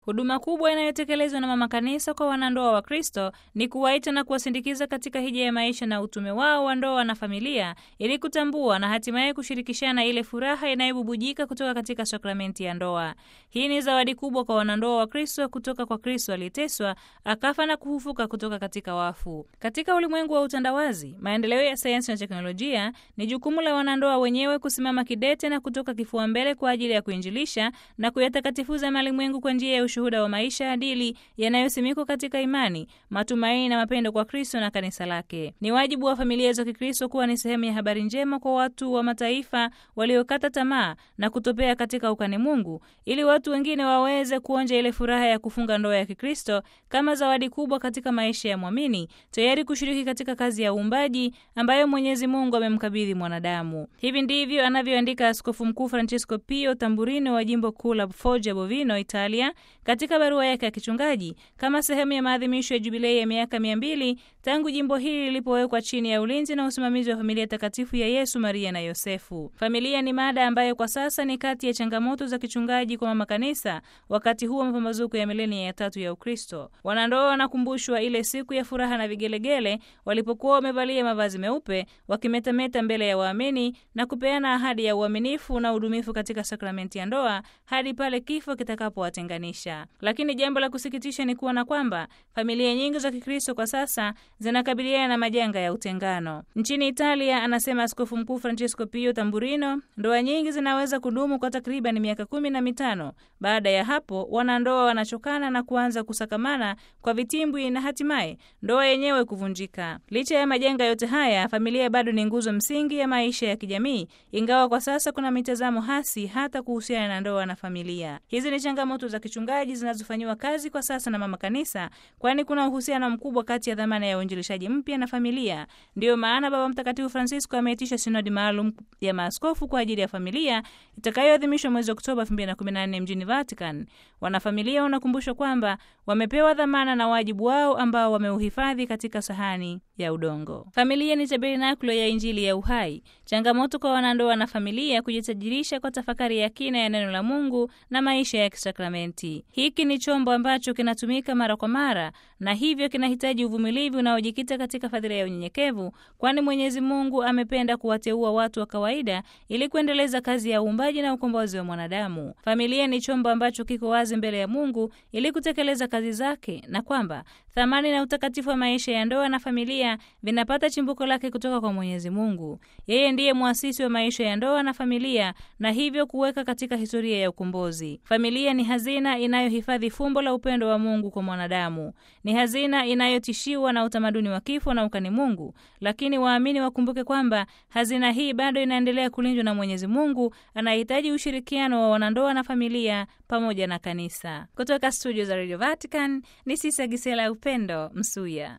Huduma kubwa inayotekelezwa na mama kanisa kwa wanandoa wa Kristo ni kuwaita na kuwasindikiza katika hija ya maisha na utume wao wa ndoa na familia, ili kutambua na hatimaye kushirikishana ile furaha inayobubujika kutoka katika sakramenti ya ndoa. Hii ni zawadi kubwa kwa wanandoa wa Kristo kutoka kwa Kristo aliyeteswa, akafa na kufufuka kutoka katika wafu. Katika ulimwengu wa utandawazi, maendeleo ya sayansi na teknolojia, ni jukumu la wanandoa wenyewe kusimama kidete na kutoka kifua mbele kwa ajili ya kuinjilisha na kuyatakatifuza malimwengu kwa njia ya ushuhuda wa maisha adili yanayosimikwa katika imani, matumaini na mapendo kwa Kristo na kanisa lake. Ni wajibu wa familia za Kikristo kuwa ni sehemu ya habari njema kwa watu wa mataifa waliokata tamaa na kutopea katika ukani Mungu, ili watu wengine waweze kuonja ile furaha ya kufunga ndoa ya Kikristo kama zawadi kubwa katika maisha ya mwamini, tayari kushiriki katika kazi ya uumbaji ambayo Mwenyezi Mungu amemkabidhi mwanadamu. Hivi ndivyo anavyoandika Askofu Mkuu Francesco Pio Tamburino wa jimbo kuu la Foggia Bovino, Italia, katika barua yake ya kichungaji kama sehemu ya maadhimisho ya jubilei ya miaka mia mbili tangu jimbo hili lilipowekwa chini ya ulinzi na usimamizi wa familia takatifu ya Yesu, Maria na Yosefu. Familia ni mada ambayo kwa sasa ni kati ya changamoto za kichungaji kwa mama kanisa wakati huu wa mapambazuko ya milenia ya tatu ya Ukristo. Wanandoa wanakumbushwa ile siku ya furaha na vigelegele walipokuwa wamevalia mavazi meupe wakimetameta mbele ya waamini na kupeana ahadi ya uaminifu na udumifu katika sakramenti ya ndoa hadi pale kifo kitakapowatenganisha. Lakini jambo la kusikitisha ni kuona kwamba familia nyingi za Kikristo kwa sasa zinakabiliana na majanga ya utengano. Nchini Italia, anasema Askofu Mkuu Francesco Pio Tamburino, ndoa nyingi zinaweza kudumu kwa takriban miaka kumi na mitano. Baada ya hapo, wanandoa wanachokana na kuanza kusakamana kwa vitimbwi na hatimaye ndoa yenyewe kuvunjika. Licha ya majanga yote haya, familia bado ni nguzo msingi ya maisha ya kijamii, ingawa kwa sasa kuna mitazamo hasi hata kuhusiana na ndoa na familia. Hizi ni changamoto za kichungaji zinazofanyiwa kazi kwa sasa na mama kanisa, kwani kuna uhusiano mkubwa kati ya dhamana ya uinjilishaji mpya na familia. Ndiyo maana Baba Mtakatifu Francisco ameitisha sinodi maalum ya maaskofu kwa ajili ya familia itakayoadhimishwa mwezi Oktoba 2014 mjini Vatican. Wanafamilia wanakumbushwa kwamba wamepewa dhamana na wajibu wao ambao wameuhifadhi katika sahani ya udongo. Familia ni tabernakulo ya Injili ya uhai. Changamoto kwa wanandoa na familia kujitajirisha kwa tafakari ya kina ya neno la Mungu na maisha ya kisakramenti. Hiki ni chombo ambacho kinatumika mara kwa mara na hivyo kinahitaji uvumilivu unaojikita katika fadhila ya unyenyekevu, kwani Mwenyezi Mungu amependa kuwateua watu wa kawaida ili kuendeleza kazi ya uumbaji na ukombozi wa mwanadamu. Familia ni chombo ambacho kiko wazi mbele ya Mungu ili kutekeleza kazi zake, na kwamba thamani na utakatifu wa maisha ya ndoa na familia vinapata chimbuko lake kutoka kwa Mwenyezi Mungu. Yeye ndiye mwasisi wa maisha ya ndoa na familia, na hivyo kuweka katika historia ya ukombozi. Familia ni hazina inayohifadhi fumbo la upendo wa Mungu kwa mwanadamu. Ni hazina inayotishiwa na utamaduni wa kifo na ukani Mungu, lakini waamini wakumbuke kwamba hazina hii bado inaendelea kulindwa na Mwenyezi Mungu anahitaji ushirikiano wa wanandoa na familia pamoja na kanisa. Kutoka studio za Radio Vatican ni Sisa Gisela Upendo Msuya.